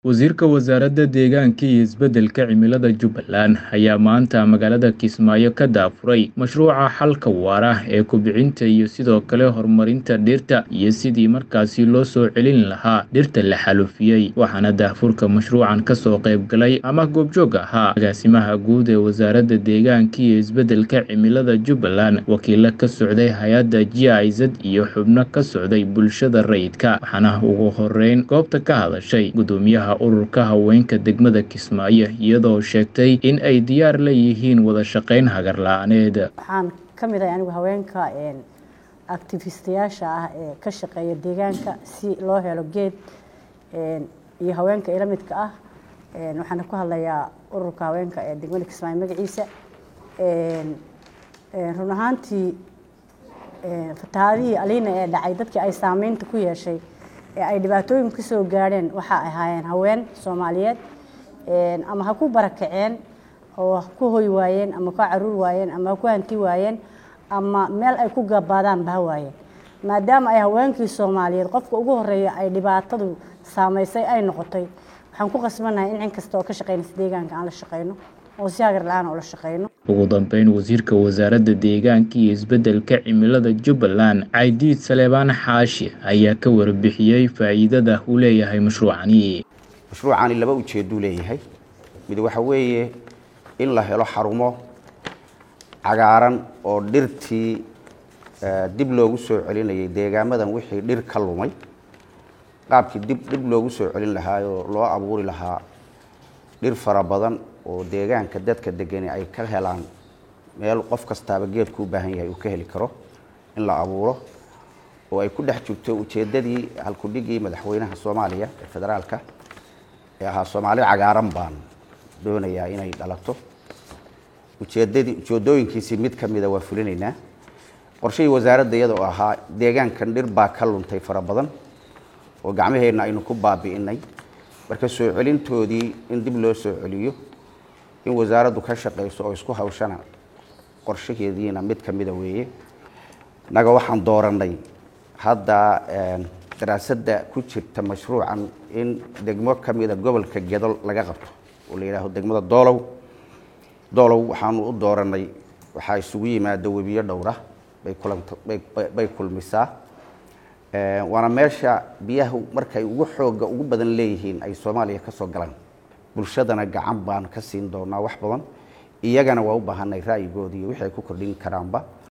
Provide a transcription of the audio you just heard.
Wasiirka Wasaaradda Deegaanka iyo Isbeddelka Cimilada Jubbaland ayaa maanta magaalada Kismaayo ka daafuray mashruuca xalka waara ee kobcinta iyo sidoo kale horumarinta dhirta iyo sidii markaasi loo soo celin lahaa dhirta la xaalufiyey waxaana daafurka mashruucan kasoo qayb galay ama goobjoog ahaa agaasimaha guud ee wasaaradda deegaanka iyo isbeddelka cimilada Jubbaland wakiilo ka socday hay-adda GIZ iyo xubno ka socday bulshada rayidka waxaana ugu horeyn goobta ka hadashay gudoomiyaha ururka haweenka degmada Kismaayo iyadoo sheegtay in ay diyaar la yihiin wada shaqayn hagar la-aaneed waxaan ka mid ahay anigu haweenka activistayaasha ah ee ka shaqeeya deegaanka si loo helo geed iyo haweenka ila midka ah waxaan ku hadlayaa ururka haweenka ee degmada Kismaayo magaciisa run ahaantii fatahaadihii aliina ee dhacay dadkii ay saameynta ku yeeshay ee ay dhibaatooyin ka soo gaadheen waxa ay ahaayeen haween soomaaliyeed ama ha ku barakaceen oo ha ku hoy waayeen ama ka caruur waayeen ama ha ku hanti waayeen ama meel ay ku gabaadaan ba ha waayeen maadaama ay haweenkii soomaaliyeed qofka ugu horeeya ay dhibaatadu saameysay ay noqotay waxaan ku qasbanahay in cin kasta oo ka shaqeynaysa deegaanka aan la shaqeyno oo si hagar la-aan oo la shaqeyno ugu dambeyn wasiirka wasaaradda deegaanka iyo isbeddelka cimilada Jubbaland Caydiid Saleebaan Xaashi ayaa ka warbixiyey faa'iidada uu leeyahay mashruucani mashruucani laba ujeedo leeyahay mid waxa weeye in la helo xarumo cagaaran oo dhirtii dib loogu soo celinayay deegaamadan wixii dhir ka lumay qaabkii dib dib loogu soo celin lahaa oo loo abuuri lahaa dhir fara badan oo deegaanka dadka degani ay ka helaan meel qof kastaaba geedku u baahan yahay uu ka heli karo in la abuuro oo ay ku dhex jirto ujeeddadii halkudhigii madaxweynaha soomaaliya ee federaalka ee ahaa soomaali cagaaran baan doonayaa inay dhalato ujeeddadii ujeeddooyinkiisii mid ka mida waa fulinaynaa qorshihii wasaaradda iyada oo ahaa deegaankan dhir baa ka luntay fara badan oo gacmaheenna aynu ku baabi'inay marka soo celintoodii in dib loo soo celiyo in wasaaraddu ka shaqayso oo isku hawshana qorshaheediina mid ka mida weeye innaga waxaan doorannay hadda daraasadda ku jirta mashruucan in degmo ka mida gobolka gedol laga qabto oo la yidhaaho degmada doolow doolow waxaanu u doorannay waxaa isugu yimaada webiyo dhowra bay kulanta bay kulmisaa waana meesha biyahu markay ugu xooga ugu badan leeyihiin ay soomaaliya ka soo galaan bulshadana gacan baan ka siin doonaa wax badan iyagana waa u baahanay ra'yigoodii wixii ay ku kordhin karaanba